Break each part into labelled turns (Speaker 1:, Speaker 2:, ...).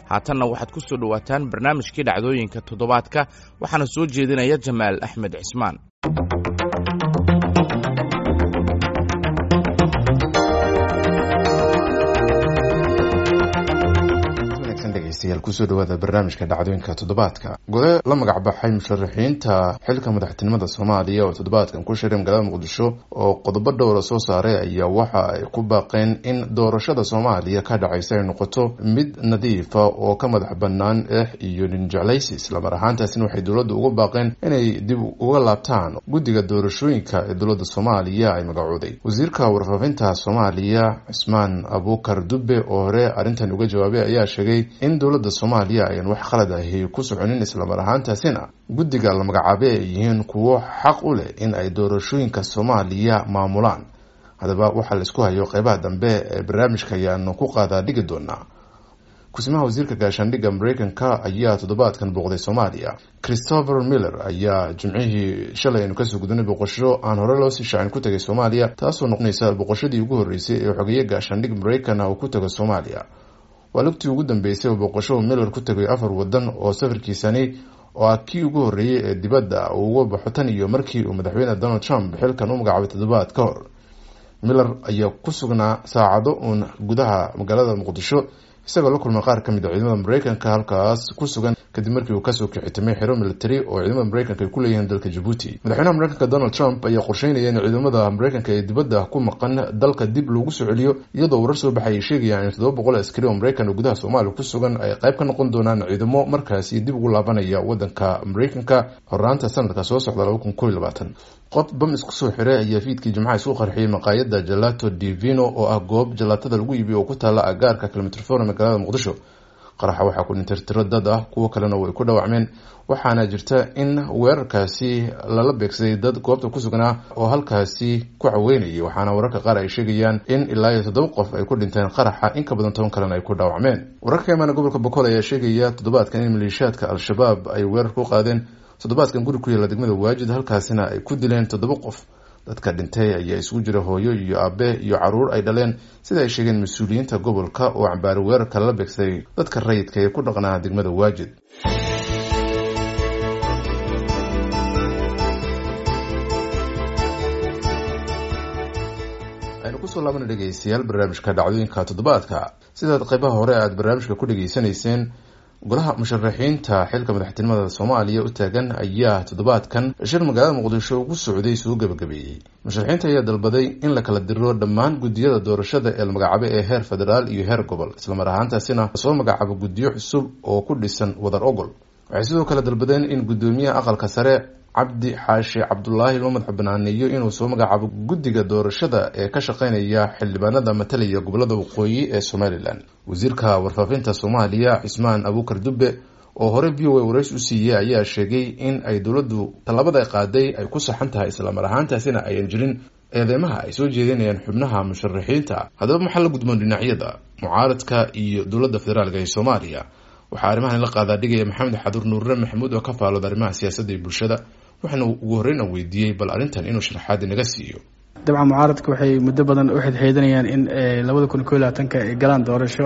Speaker 1: haatanna waxaad ku soo dhowaataan barnaamijkii dhacdooyinka toddobaadka waxaana soo jeedinaya jamaal axmed cismaan
Speaker 2: kusoo dhawaada barnaamijka dhacdooyinka toddobaadka gole la magac baxay musharaxiinta xilka madaxtinimada soomaaliya oo toddobaadkan ku shiray magaalada muqdisho oo qodobo dhowra soo saaray ayaa waxa ay ku baaqeen in doorashada soomaaliya ka dhacaysa ay noqoto mid nadiifa oo ka madax banaan eex iyo ninjeclaysi islamar ahaantaasina waxay dowladda uga baaqeen inay dib uga laabtaan guddiga doorashooyinka ee dowladda soomaaliya ay magacooday wasiirka warfaafinta soomaaliya cismaan abuukar dube oo hore arrintan uga jawaabay ayaa sheegay in dowladda soomaaliya ayan wax khalad ahi ku soconin islamar ahaantaasina guddiga la magacaabay ay yihiin kuwo xaq u leh in ay doorashooyinka soomaaliya maamulaan haddaba waxaa la isku hayo qeybaha dambe ee barnaamijka ayaanu ku qaadaa dhigi doonaa kusimaha wasiirka gaashaandhigga mareykanka ayaa toddobaadkan booqday soomaaliya christopher miller ayaa jimcihii shalay aynu kasoo gudunay boqosho aan hore loosii shaacin ku tagay soomaaliya taasoo noqonaysa boqoshadii ugu horreysay ee xogeeye gaashaandhig mareykan uu ku tago soomaaliya waa lugtii ugu dambeysay oo booqasho miller ku tegay afar wadan oo safarkiisani oo ah kii ugu horreeyey ee dibadda uu uga baxo tan iyo markii uu madaxweyne donald trump xilkan u magacaabay toddobaad ka hor miller ayaa ku sugnaa saacado uun gudaha magaalada muqdisho isagoo la kulmay qaar ka mid a ciidamada mareykanka halkaas ku sugan kadib markii uu kasoo kixitamay xero military oo ciidamada mareykanka ay ku leeyihiin dalka jabuuti madaxweynaha mareykanka donald trump ayaa qorsheynaya in ciidamada mareykanka ee dibadda ku maqan dalka dib loogu soo celiyo iyadoo warar soo baxay ay sheegayaan in toddoba boqol askari oo mareykan oo gudaha soomaaliya ku sugan ay qayb ka noqon doonaan ciidamo markaasi dib ugu laabanaya wadanka mareykanka horaanta sanadka soo socda laba kun koiy labaatan qof bam isku soo xiray ayaa fiidkii jimcaha isku qarxiyey maqaayada jalato divino oo ah goob jalaatada lagu iibiyo oo ku taala agaarka kilomitr for magaalada muqdisho qaraxa waxaa ku dhintay tiro dad ah kuwo kalena way ku dhaawacmeen waxaana jirta in weerarkaasi lala beegsaday dad goobta ku sugnaa oo halkaasi ku caweynayay waxaana wararka qaar ay sheegayaan in ilaa iyo toddoba qof ay ku dhinteen qaraxa in ka badan toban kalena ay ku dhaawacmeen wararka ka imaana gobolka boqol ayaa sheegaya toddobaadkan in maleeshiyaadka al-shabaab ay weerar ku qaadeen toddobaadkan guri ku yaala degmada waajid halkaasina ay ku dileen toddoba qof dadka dhintay ayaa isugu jira hooyo iyo aabe iyo caruur ay dhaleen sida ay sheegeen mas-uuliyiinta gobolka oo cambaari weerarka lala beegsaday dadka rayidka ee ku dhaqnaa degmada waajid aynu kusoo laabana dhegeystayaal barnaamijka dhacdooyinka toddobaadka sidaad qeybaha hore aada barnaamijka ku dhegeysanayseen golaha musharaxiinta xilka madaxtinimada soomaaliya u taagan ayaa toddobaadkan shir magaalada muqdisho ugu socday soo gabagabeeyey musharaxiinta ayaa dalbaday in la kala diro dhammaan guddiyada doorashada ee la magacaabay ee heer federaal iyo heer gobol islamar ahaantaasina lasoo magacaabo guddiyo cusub oo ku dhisan wadar ogol waxay sidoo kale dalbadeen in guddoomiyaha aqalka sare cabdi xaashi cabdulaahi loo madax banaaneeyo inuu soo magacaabo guddiga doorashada ee ka shaqeynaya xildhibaanada matalaya gobolada waqooyi ee somalilan wasiirka warfaafinta soomaaliya cismaan abuukar dube oo hore v o a warays u siiyey ayaa sheegay in ay dowladdu tallaabada qaaday ay ku saxan tahay islamar ahaantaasina ayan jirin eedeymaha ay soo jeedinayaan xubnaha musharaxiinta haddaba maxaa la gudboon dhinacyada mucaaradka iyo dowladda federaalk ee soomaaliya waxaa arrimahan la qaadaa dhigaya maxamed xaduur nuurre maxamuud oo ka faalooda arrimaha siyaasadda iyo bulshada waxaana ugu horreyn aan weydiiyey bal arrintan inuu sharaxaadi naga siiyo
Speaker 3: dabcan mucaaradka waxay muddo badan u xidxeedanayaan in labada kun ko labaatanka ay galaan doorasho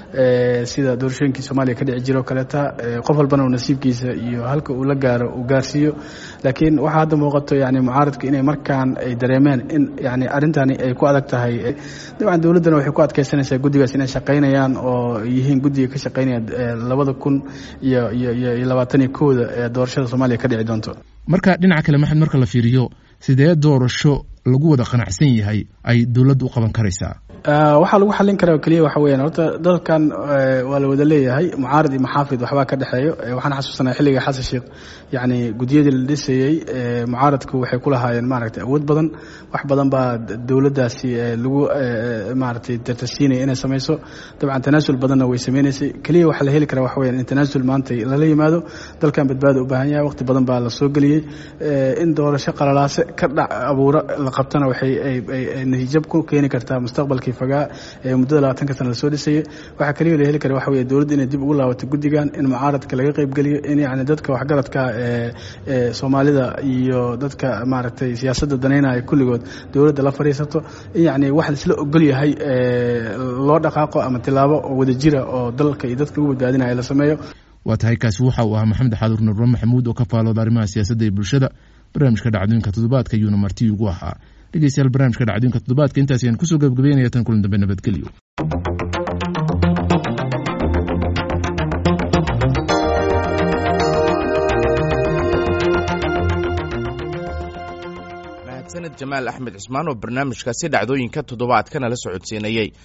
Speaker 3: sida doorashooyinkii soomaaliya ka dhici jiro o kaleeta qof walbana uu nasiibkiisa iyo halka uu la gaaro uu gaarsiiyo laakiin waxaa hadda muuqato yani mucaaradka inay markaan ay dareemeen in yani arrintani ay ku adag tahay dabcan dowladdana waxay ku adkeysanaysaa guddigaas inay shaqaynayaan oo yihiin guddiga ka shaqaynaya labada kun iyo iyo iyo labaatan iyo kowda ee doorashada soomaaliya ka dhici doonto
Speaker 4: marka dhinaca kale maxamed marka la fiiriyo sidee doorasho lagu wada qanacsan yahay ay dowladdu u qaban karaysaa
Speaker 3: waxaa lagu xallin karaa keliya waxa weeyaan horta dalkan waa la wada leeyahay mucaarad iyo maxaafid waxbaa ka dhexeeyo waxaan xasuusanaa xilliga xasan sheekh yacni guddiyadii la dhisayey mucaaradku waxay ku lahaayeen maaragtay awood badan wax badan baa dowladdaasi lagu maaragtay dartasiinaya inay samayso dabcan tanaasul badanna way sameynaysay keliya waxaa la heli karaa waxa weyaan in tanaasul maanta lala yimaado dalkan badbaada u baahan yahay waqti badan baa la soo geliyey in doorasho qalalaase ka dhac abuuro la qabtana waxay natiijab ku keeni kartaa mustaqbalkii fagaa ee muddada labaatanka sana lasoo dhisayay waxaa kaliya la heli kara waxa weye dowladda inay dib ugu laabato guddigan in mucaaradka laga qaybgeliyo in yacni dadka waxgaradka ee soomaalida iyo dadka maaragtay siyaasadda danaynaya kulligood dowladda la fadhiisato in yacni wax laisla ogol yahay loo dhaqaaqo ama tilaabo oo wadajira oo dalka iyo dadka lagu badbaadinaya la sameeyo
Speaker 4: waa tahay kaasi waxa uu ahaa maxamed xaduur nurre maxamuud oo ka faalooda arrimaha siyaasadda iyo bulshada barnaamijka dhacdooyinka toddobaadka ayuuna marti ugu ahaa dhegeystayaal barnaamijka dhacdooyinka toddobaadka intaas ayaan kusoo gabagabeynaya tan kulan dambe nabadgelyo
Speaker 1: mahadsaned jamaal axmed cismaan oo barnaamijkaasi dhacdooyinka toddobaadkana la socodsiinayey